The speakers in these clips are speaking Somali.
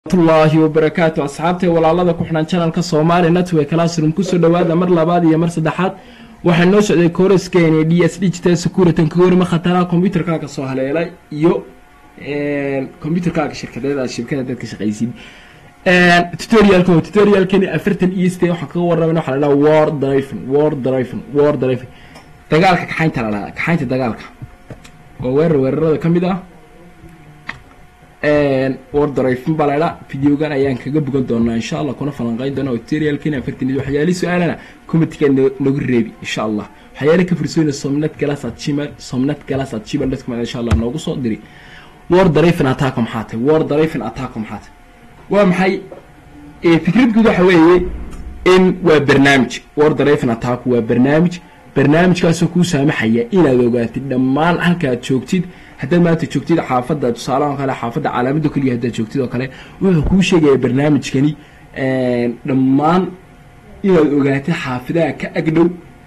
llahi wabarakaatu asxaabtay walaalada ku xidhan janalka soomaali network classroom kusoo dhawaada mar labaad iyo mar saddexaad waxaa noo socday kooraskeeni d s digital security ka warima khataraha combyuterkaaga soo haleelay iyo combyuterkaaga shirkadeeda shirkada dadka shaqaysid tutorialka tutorialkani afartan est waxaan kaga warramayna waxa la dhaha war driving war driving war driving dagaalka kaxaynta la dhaha kaxaynta dagaalka waa weerar weerarada ka mid ah wardarayfin baa laydhaa videogan ayaan kaga bogan doonaa insha allah kuna falanqeyn doona tutorialkani afartan waxyaali su-aalana commentga nagu reebi insha allah waxyaali ka fursoyna somnet galas at gmail somnet galas at gmail dot com insha allah noogu soo diri war darayfin attack maxaa tahay war darayfin attack maxaa tahay waa maxay fikrad guud waxa weeye in waa barnaamij war darayfin attack waa barnaamij barnaamijkaasoo kuu saamaxaya inaad ogaatid dhammaan halkaad joogtid haddaad maanta joogtid xaafadda tusaalaha kale xaafadda calaamado keliya haddaad joogtid oo kale wuxuu kuu sheegaya barnaamijkani dhammaan inaad ogaatid xaafidaha ka agdhow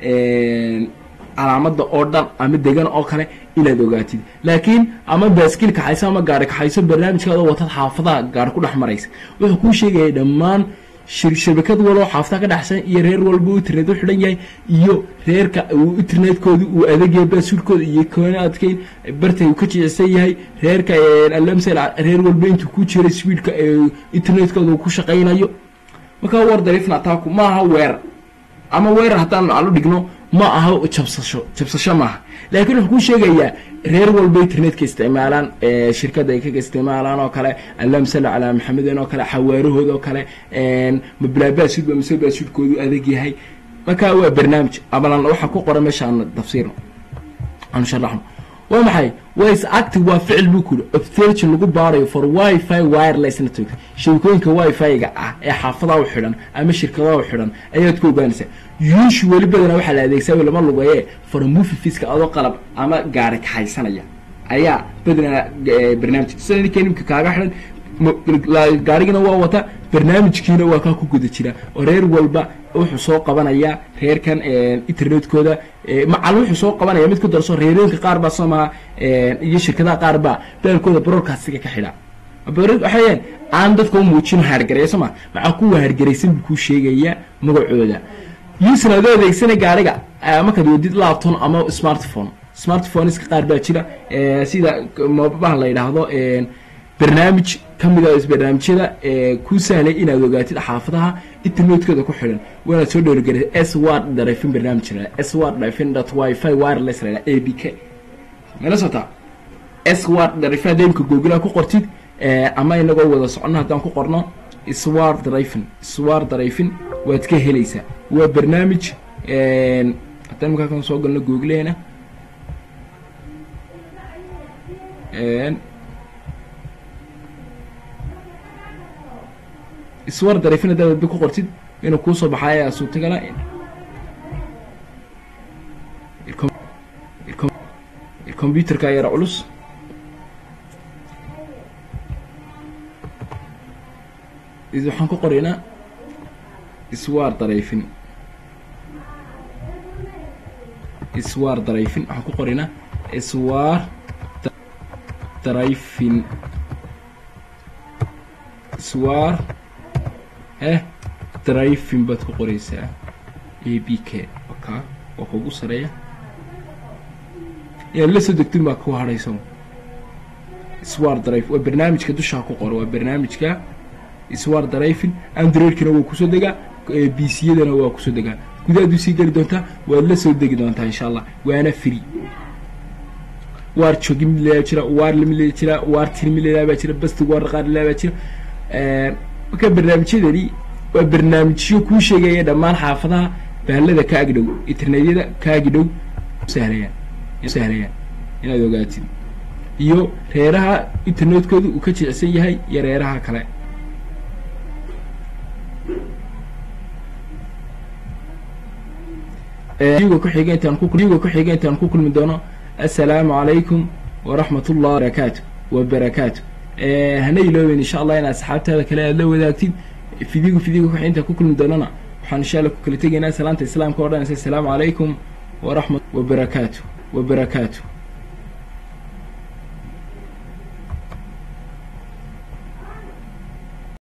calaamada oo dhan ama degan oo kale inaad ogaatid laakiin ama baaskiil kaxayso ama gaari kaxayso barnaamijkaadoo watad xaafadaha gaari ku dhex maraysa wuxuu kuu sheegaya dhammaan shabakad waloo xaafta ka dhexsan iyo reer walba u internet u xidhan yahay iyo reerka internetkooda uu adagyahay baasuurkooda iyo koonaadkay bartay uu ka jicsan yahay reerka alamsel reer walba intuu ku jira swiidka internetkooda uu ku shaqaynayo markaa war darifna ataaku ma aha weerar ama weerar haddaan alu dhigno ma aha jabsasho jabsasho maaha laakiin wuxuu kuu sheegayaa reer walba internetka isticmaalaan shirkada ay kaga isticmaalaan oo kale allahuma salli calaa maxameden oo kale xawaarahooda oo kale mablaabaasudba mise baasudkoodu adag yahay marka waa barnaamij amalan waxaa ku qoran meesha aan tafsiirno aanu sharaxno waa maxay wis active waa ficil buu kuri obtergin lagu baarayo for wifi wireless network shabakooyinka wifi-ga ah ee xaafadaha u xidhan ama shirkadaha u xidhan ayaad ku ogaanaysaa usually badana waxaa la adeegsaa lama lugaye for movie fiska adoo qalab ama gaari kaxaysanaya ayaa badanaa barnaamij sida ninka nimka kaaga xidhan gaarigina waa wata barnaamijkiina waa kaa ku guda jira oo reer walba wuxuu soo qabanayaa reerkan internetkooda macal wuxuu soo qabanaya mid ku darso reerooyinka qaar baa soo maha iyo shirkadaha qaar baa beelkooda broadcastiga ka xidha waxayan aan dadka u muujino haargareya soo ma maxaa kuwa haargaraysan buu kuu sheegayaa magacooda usan adoo adeegsana gaariga markaad wadid lapton ama smartphone smartphoneska qaar baa jira sida mobabaha la yidhaahdo barnaamij ka mid a barnaamijyada kuu sahlay inaad ogaatid xaafadaha internetkooda ku xidhan waanaad soo dhowrgarisa s ward darafin barnaamij la s ward darafin dot wifi wireless la a b k mala socotaa s ward darafin hadda imka googlaha ku qortid ama inagoo wada socono haddaan ku qorno swar darafin swar darafin waad ka helaysaa waa barnaamij haddaan imkaa kan soo galno googleena iswar darafin haddaad wadba ku qortid inuu kuusoo baxaaya suurtagala combyuterka yara culus waxaan ku qoraynaa iswar darayfin iswar darayfin waxaan ku qoraynaa iswar darayfin iswar eh drivin baad ku qoraysaa a b k ka waa kugu sareeya inaad la soo degtin baa ku hadhaysa swar drive waa barnaamijka dushaa ku qoro waa barnaamijka swar drivin androidkina waa kusoo degaa b c yadana waa kusoo degaa gudahaad usii geli doontaa waad la soo degi doontaa insha allah waana free waar jogi mid leedaa jira waar lamid leeda jira waar tin mid leedaa baa jira bastig waar qaar leedaa baa jira marka barnaamijyadani waa barnaamijyo kuu sheegaya dhammaan xaafadaha bahalada ka agdhow internetyada ka agdhow sahlayaan sahlayaan inaad ogaatid iyo reeraha internetkooda uu ka jicsan yahay iyo reeraha kale ga kuxiga intaan kuga kuxiga intaan ku kulmi doono assalaamu calaykum waraxmat ullahi barakaatu wabarakaatu hana ilooben insha allah in asxaabtaada kale aad la wadaagtid fidigu fidigu wixii inta ku kulmi doonana waxaan insha allah ku kala tegaynaa salaanta islaamka o dhan assalaamu calaykum waraxmat wabarakaatu wabarakaatu